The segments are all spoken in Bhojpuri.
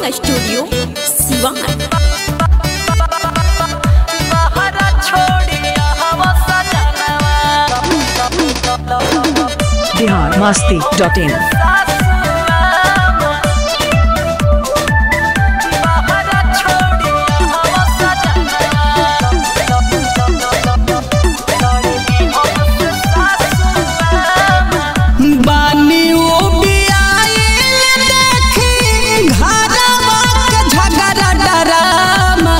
studio Siwan Bihar Masti dot in बानी ओ बियाइल देखी घरवा के झगड़ा डरामा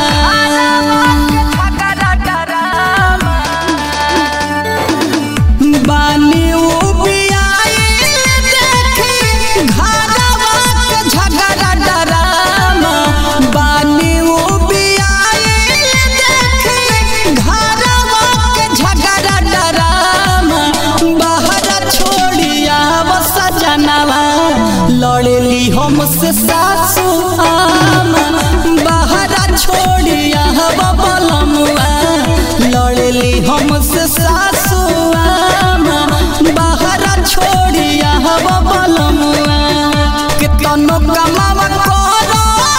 बानी ओ बियाइल देखी घरवा के झगड़ा डरामा बानी ओ बियाइल देखी घरवा के झगड़ा डरामा बाहर छोड़िया बस जनवा लड़ली हमसे सासू आमा बाहर छोड़िया बबलमुआ लड़ली हमसे सासू आमा बाहर छोड़िया बबलमुआ कितनो कमावा करो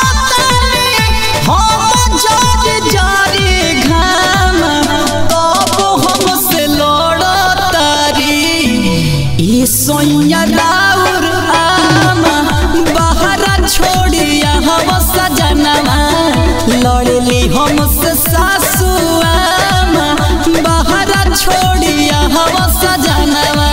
हम जारी जारी घाम तब हमसे लड़तारी ई सोइया राउर आमा बाहर छोड़िया हम सजनवा लड़ली हमसे सासू आमा बाहर छोड़िया हम सजनवा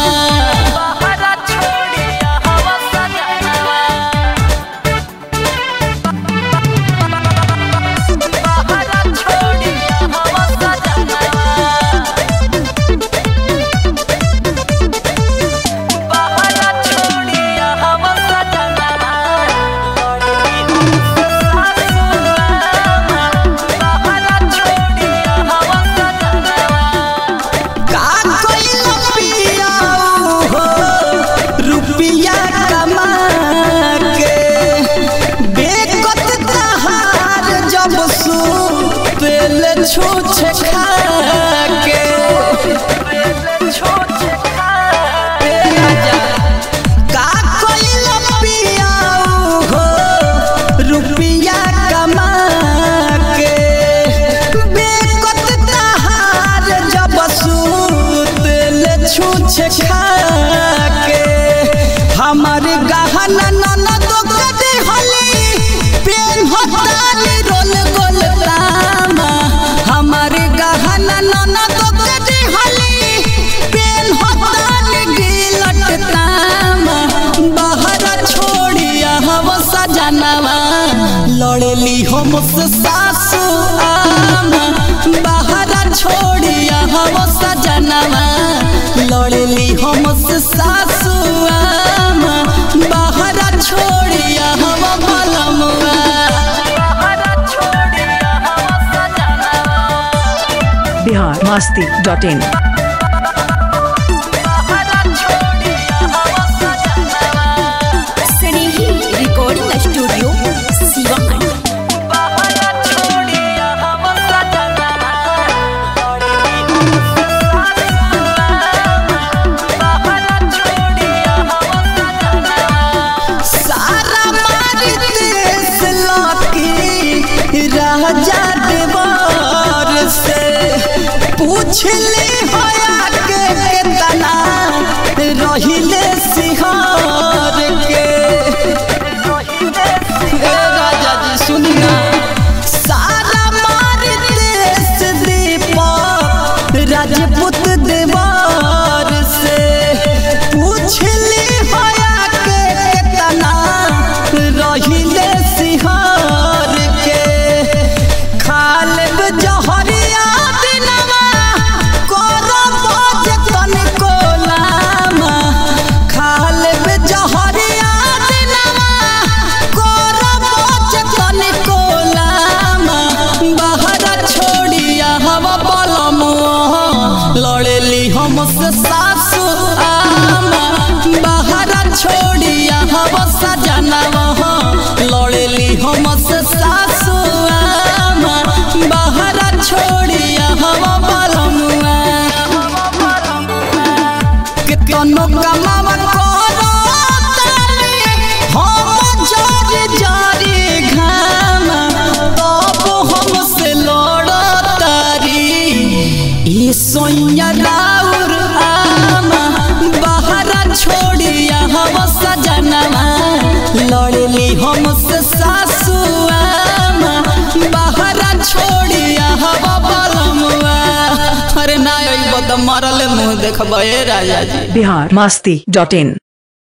का कोइल पियाऊ हो रुपिया कमा के बेकत तहार जब सू तेल छूछ खा के ए राजा, का कोइल पियाऊ हो रुपिया कमा के बेकत तहार जब सूतल छूछ खा के हमर गहना ननद कदे हली पेन हतानी रोल गोल तामा हमर गहना ननद कदे हली पेन हतानी गिलट तामा बाहर छोड़िया हम सजनवा लड़ली हमसे सासू आमा बाहर छोड़िया हम सजनवा लड़ली हमसे सासू आमा बाहर छोड़िया हम बलमुआ Bihar Masti dot in Snehi recording studio Siwan सारा मारी देश लौकी राजा देवर से पूछ ले होया के केतना रहिले सिहार के ए राजा जी सुनी ना सारा मारी देश दीपक राजपूत देवर से पूछ ले होया के केतना रहिले सिहार के खालब जहरिया दिनवा करब जतन कोलामा खालब जहरिया दिनवा करब जतन कोलामा बाहर छोड़िया हवा बलमुआ लड़ली हमसे सासू आमा बाहर छोड़िया हवा सजनवा लड़ली हमसे सासू आमा बाहर छोड़िया हवा बलमुआ कितनो कमावा करो तानी हम जारी जारी कि सोइया राउर आमा बाहरा छोड़िया हम सजनवा लड़ली हमसे सासू आमा बाहरा छोड़िया हम बलमुआ अरे ना अइब त मरले मुँह देखबे राजा जी बिहार मस्ती डॉट इन